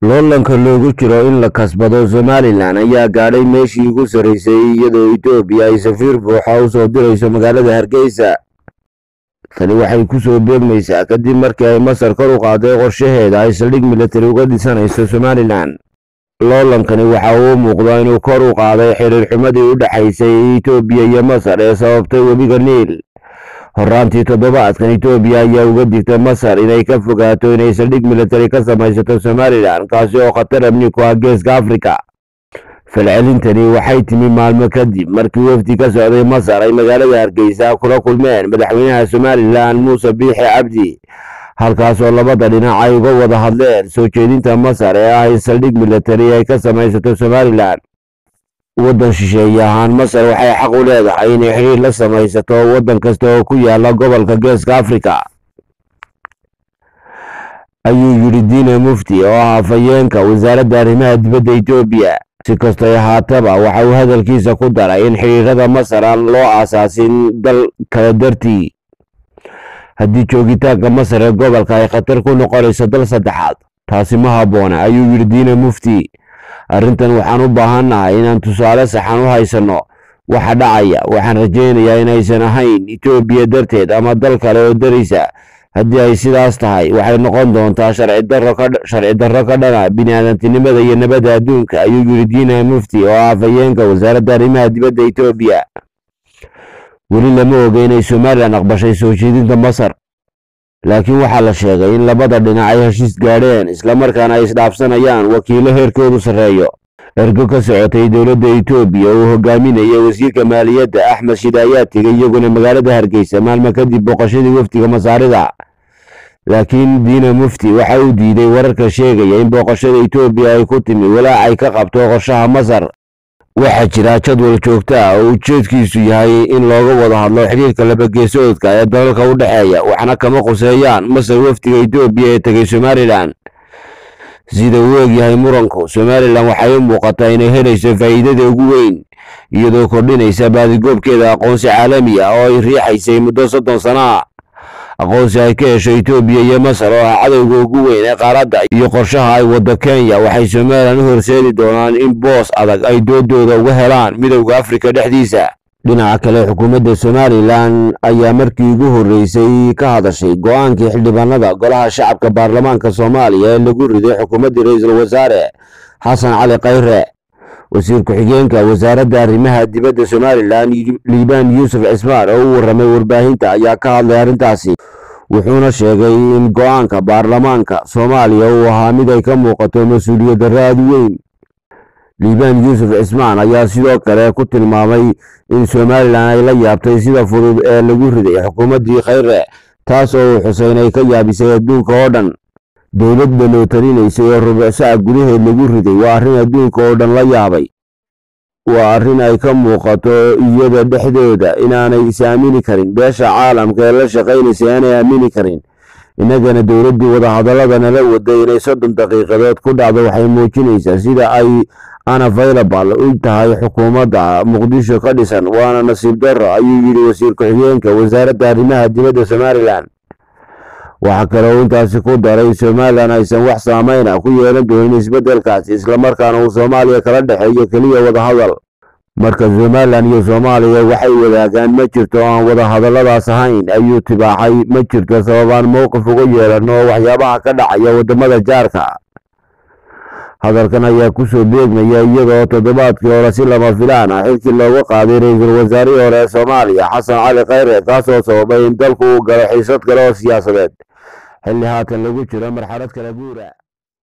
loolanka loogu jiro in la kasbado somalilan ayaa gaadhay meeshii ugu sarreysay iyadoo etoobiya ay safiir buuxa u soo dirayso magaalada hargeysa tani waxay ku soo beegmaysaa kadib markii ay masar kor u qaaday qorshaheeda ay saldhig militari uga dhisanayso somalilan loolankani waxa uu muuqda inuu kor u qaaday xiriir xumadii u dhexaysay etoobiya iyo masar ee sababtay webiga niil horaantii toddobaadkan etoobiya ayaa uga digtay masar inay ka fogaato inay saldhig militari ka samaysato somalilan kaasi oo khatar amni ku ah geeska afrika falcelintani waxay timi maalmo kadib markii wafdi ka socday masar ay magaalada hargeysa kula kulmeen madaxweynaha somalilan muuse biixi cabdi halkaasoo labada dhinac ay uga wada hadleen soo jeedinta masar ee ah in saldhig militari ay ka samaysato somalilan waddan shisheeye ahaan masar waxay xaq u leedahay inay xiriir la samaysato waddan kasta oo ku yaala gobolka geeska afrika ayuu yidhi diina mufti oo ah afhayeenka wasaaradda arrimaha dibadda etoobiya si kastay ahaataba waxa uu hadalkiisa ku daray in xidhiirada masar aan loo aasaasin dal kala dartii haddii joogitaanka masar ee gobolka ay khatar ku noqonayso dal saddexaad taasi ma habboona ayuu yidhi diina mufti arrintan waxaan u baahannahay inaan tusaale saxan u haysanno waxa dhacaya waxaan rajaynayaa inaysan ahayn etoobiya darteed ama dal kale oo daraysa haddii ay sidaas tahay waxay noqon doontaa sharci darro ka dhana biniaadantinimada iyo nabadda adduunka ayuu yidhi diina mufti oo ah afhayeenka wasaaradda arrimaha dibadda etoobiya weli lama oga inay somalilan aqbashay soo jeedinta masar laakiin waxaa la sheegay in labada dhinac ay heshiis gaadheen islamarkaana ay isdhaafsanayaan wakiilo heerkoodu sarreeyo ergo ka socotay dowladda etoobiya uu hogaaminaya wasiirka maaliyadda axmed shidaayaa tegay iyaguna magaalada hargeysa maalmo kadib booqashadii wafdiga masaarida laakiin diina mufti waxa uu diiday wararka sheegaya in booqashada etoobiya ay ku timi walaac ay ka qabto qorshaha masar waxaa jira jadwal joogto ah oo ujeedkiisu yahay in looga wada hadlo xidhiirka labageesoodka ee dalalka u dhexeeya waxna kama quseeyaan masar wafdiga etoobiya ee tegay somalilan sida uu egyahay muranku somalilan waxay u muuqataa inay helayso faa'iidada ugu weyn iyadoo kordhinaysa baadigoobkeeda aqoonsi caalami ah oo ay riixaysay muddo soddon sano ah aqoonsi ay ka hesho etoobiya iyo masar oo ah cadowga ugu weyn ee qaaradda iyo qorshaha ay waddo kenya waxay somalilan u horseedi doonaan in boos adag ay doodooda uga helaan midowda afrika dhexdiisa dhinaca kale xukuumadda somalilan ayaa markii ugu horreysay ka hadashay go-aankii xildhibaanada golaha shacabka baarlamaanka soomaaliya ee lagu riday xukuumaddii ra-iisul wasaare xasan cali khayre wasiir ku-xigeenka wasaaradda arrimaha dibadda somalilan liibaan yuusuf cismaan oo u warramay warbaahinta ayaa ka hadlay arrintaasi wuxuuna sheegay in go-aanka baarlamaanka soomaaliya uu ahaa mid ay ka muuqato mas-uuliyad darro aad u weyn liibaan yuusuf cismaan ayaa sidoo kale ku tilmaamay in somalilan ay la yaabtay sida fudud ee lagu riday xukuumaddii khayre taas oo uu xusay inay ka yaabisay adduunka oo dhan dowlad baloo talinaysay oo rubuc saca gudaheed lagu riday waa arrin adduunka oo dhan la yaabay waa arrin ay ka muuqato iyada dhexdooda inaanay is aamini karin beesha caalamka ee la shaqaynaysay aanay aamini karin innagana dowladdii wadahadallada nala waday inay soddon daqiiqadood ku dhacdo waxay muujinaysaa sida ay unavailable u tahay xukuumadda muqdisho ka dhisan waana nasiib darro ayuu yidhi wasiir ku-xigeenka wasaaradda arrimaha dibadda somalilan waxaa kaloo intaasi ku daray in somalilan aysan wax saameyna ku yeelan doonin isbeddelkaasi islamarkaana uu soomaaliya kala dhexeeyo keliya wadahadal marka somalilan iyo soomaaliya waxay wadaagaan ma jirto oo aan wadahadalladaas ahayn ayuu tibaaxay ma jirto sababaan mowqif uga yeelanno oo waxyaabaha ka dhacaya waddamada jaarka hadalkan ayaa ku soo beegmaya iyadoo toddobaadkii hore si lama filaan ah xilkii looga qaaday ra-iisul wasaarihii hore ee soomaaliya xasan cali khayre kaasoo sababay in dalku uu galo xiisad kale oo siyaasadeed xilli haatan lagu jiro marxalad kala guura